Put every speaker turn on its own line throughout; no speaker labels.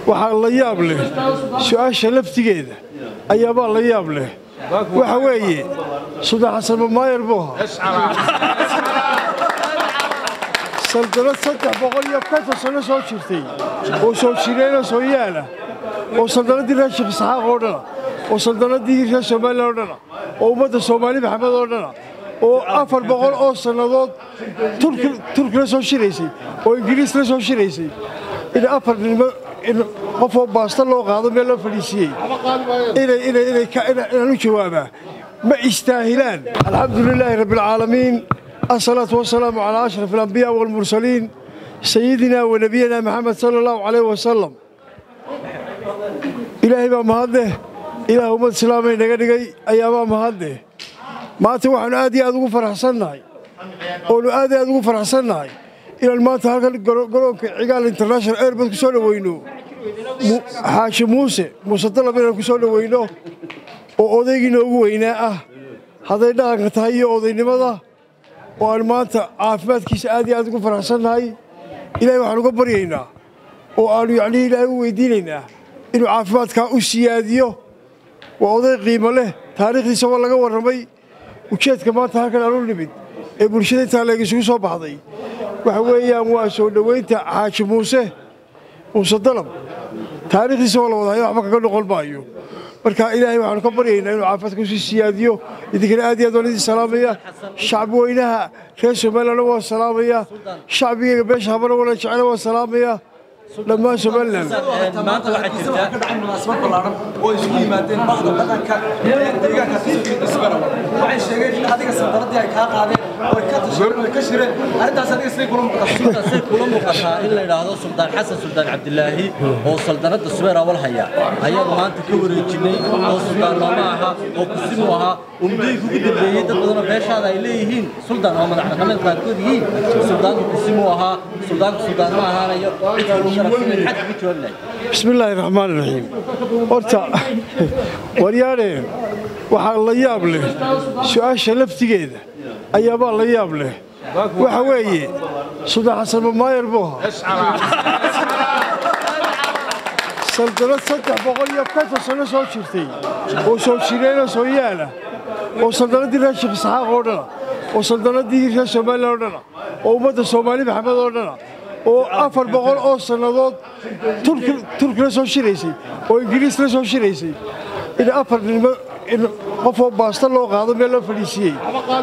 waxaa la yaab leh su-aasha laftigeeda ayaabaa la yaab leh waxa weeye suldaan xasan mamaayer buu ahaa saldalad saddex boqol iyo konton sano soo jirtay oo soo jireenoo soo yaala oo saldanadii reer sheekh isxaaq oo dhana oo saldanadii reer somalilan oo dhana oo ummadda soomaali maxamed oo dhana oo afar boqol oo sannadood turki la soo shiraysay oo ingiriis la soo shiraysay in afar nimo qofoo baasta loo qaado meel loo fadhiisiiyey inaan u jawaabaa ma istaahilaan alxamdu lilaahi rabbialcaalamiin asalaatu wasalaamu calaa ashraf alambiyaa waalmursaliin sayidina wa nebiyina maxamed sala allahu calayh wasalam ilaahay baa mahadleh ilaah ummad islaamay naga dhigay ayaabaa mahadleh maanta waxaannu aad iyo aad ugu faraxsannahay oonu aad iyo aad ugu faraxsannahay inaan maanta halkan garoonka cigaal international airbod ku soo dhoweyno xaashi muuse muuse dalab inaan ku soo dhoweyno oo odaygii noogu weynaa ah hadday dhaqanka tahay iyo odaynimada oo aan maanta caafimaadkiisa aad iyo aad ugu faraxsannahay ilaahay waxaan uga baryaynaa oo aannu yacnii ilaahay u weydiinaynaa inuu caafimaadkaa u siyaadiyo waa oday qiimo leh taariikhdiisa waa laga warramay ujeedka maanta halkan aan u nimid ee bulshada intaa leeg isugu soo baxday waxa weeyaan waa soo dhoweynta xaaji muuse muuse dalab taariikhdiisa waa la wadahayo waxba kaga noqon maayo marka ilaahay waxaanu ka baryaynaa inuu caafimaadka usii siyaadiyo idinkana aad iyo aad waan idin salaamaya shacbi weynaha reer somalilandna waan salaamaya shacbigayga beesha habana wana jecela waan salaamaya dhammaan somalilan
maanta waxaa jirta
ka dhacay munaasabad ballaaran oo isugu yimaadeen bahda dhaqanka ee deegaanka isbarawa waxay sheegeen in adiga sandaradii ay kaa qaadeen oo ay ka tasheen oo ay ka shireen arrintaas adiga sidee kula muuqataa
say kula muuqataa in la yidhaahdo suldaan xasan suldaan cabdilaahi oo saldanadda subeer awal haya ayaan maanta ka wareejinay oo suldaan nooma aha oo kusimu ahaa oo muddooyinka ugu dambeeyey dad badanoo beeshaada ay leeyihiin suldaan oo madax dhaqameed qaarkood yihiin suldaanku kusimu ahaa suldaanku suldaan ma ahaanayo cid kaluu sharafsan xad uga jawaabi lahay
bismi illaahi raxmaan iraxiim horta waryaadheen waxaa la yaab leh su-aasha laftigeeda ayaabaa la yaab leh waxa weeye suldaan xasan mamaayer buu ahaa saldalad saddex boqol iyo konton sano soo jirtay oo soo jireenoo soo yaala oo saldanadii reer sheekh isxaaq oo dhana oo saldanadii reer somalilan oo dhana oo ummadda soomaali maxamed oo dhana oo afar boqol oo sannadood turki la soo shiraysay oo ingiriis la soo shiraysay in afar nimo qofoo baasta loo qaado meel loo fadhiisiiyey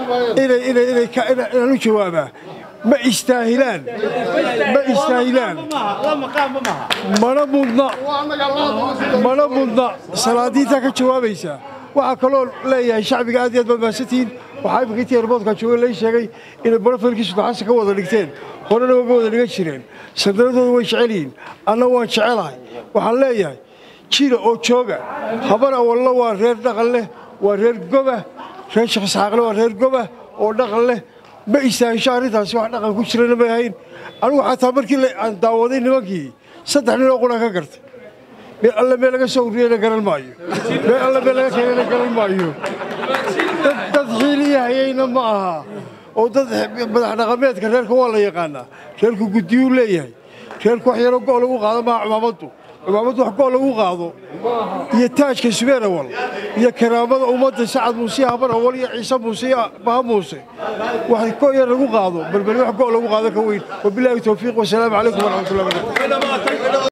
inaan u jawaabaa ma istaahilaan ma istaahilaan mana mudna mana mudna salaadiintaa ka jawaabaysaa waxaa kaloo leeyahay shacbiga aad iyo aad baad mahadsantihiin waxaa imika intii erboodka jooga lai sheegay inay barofilkii sudaxansa ka wada dhigteen horena waga wada dhigan jireen sandaradooda way jecel yihiin anna waan jecelahay waxaan leeyahay jira oo jooga habar awalna waa reer dhaqan leh waa reer goba reer sheekh isxaaqle waa reer goba oo dhaqan leh ma istaahisho arrintaasi wax dhaqan ku jirana may ahayn anigu xataa markii aan daawaday nimankii saddex nin oo qura ka gartay meel alle meel laga soo uriyeyna garan maayo meel alle meel laga keenayna garan maayo dad xiiliya hayayna ma aha oo dad madax dhaqameedka reerka waa la yaqaanaa reerku guddiyuu leeyahay reerku wax yaroo go' lagu qaado maaha cumaamaddu cumaamaddu wax go' lagu qaado iyo taajka subeer awal iyo karaamada ummadda sacad muuse habar awal iyo ciise muuse iyo baha muuse wax go' yar lagu qaado balbali wax go' lagu qaado ka weyn wabilaahi towfiiq wasalaamu calaykum waraxmatullahi wabarakatu